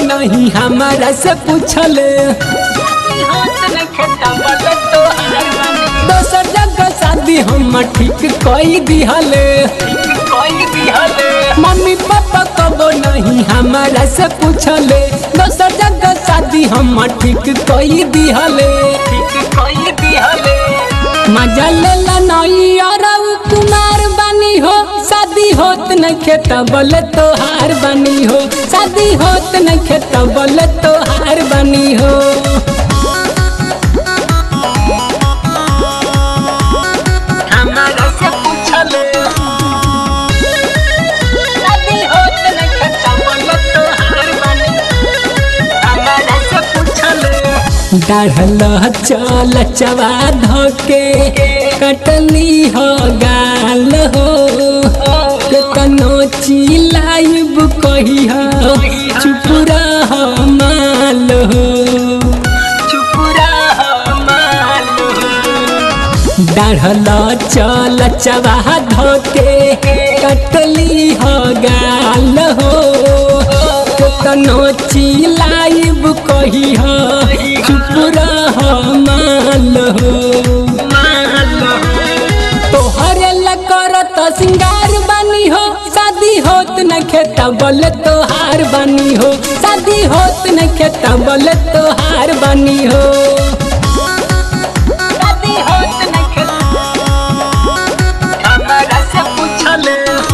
नहीं हमारा से पूछले दोसर जगह शादी हम ठीक कई दिहले मम्मी पापा कबो नहीं हमारा से पूछले दोसर जगह शादी हम ठीक कई दिहले मजा लेला नहीं और कुमार बनी हो शादी होत न खेत बोले तोहार बनी हो शादी होत न खेत बोले तोहार बनी हो हमारा से पूछले शादी होत न खता बोलो तो हार बनी हमारा से पूछले डाढ़ल चल चवा धोके कटली हो गाल हो केतनो चिलाइब कही हो चुप रह माल हो चुप रह मालू डाढ़ल चल चवा धोके कटली हो गाल हो केतनो चिलाइब कही हो चुप रह माल हो मालू तोहरे लकर तो सिंगार बनी हो शादी होत न खेता बोले तोहार बनी हो शादी होत न खेता बोले तोहार बनी हो शादी होत न खता हमारा से पूछले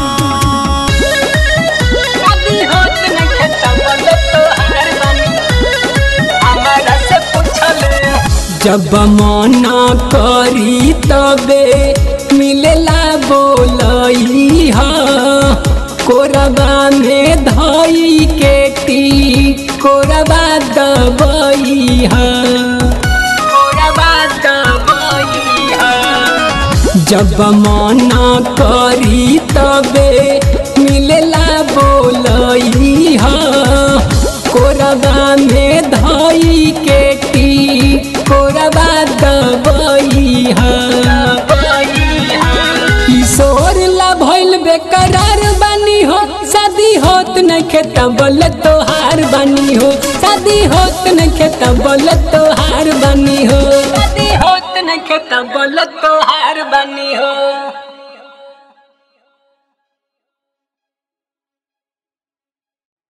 शादी होत न खता बोलो तो हार बनी हमारा से पूछले जब मना करी तबे मिलेला बोलई हा कोरबा में धई के टी कोरबा दबई हा पूरा बात बोई है जब मना करी तबे मिलेला बोलई हा कोरबा में धई के टी कोरबा दबई हा किशोर ला भइल बेकरार बनी हो शादी होत न खेत बोले तोहार बनी हो शादी होत न खेत बोले तोहार बनी हो शादी होत न खता बोलो तो हार बनी हो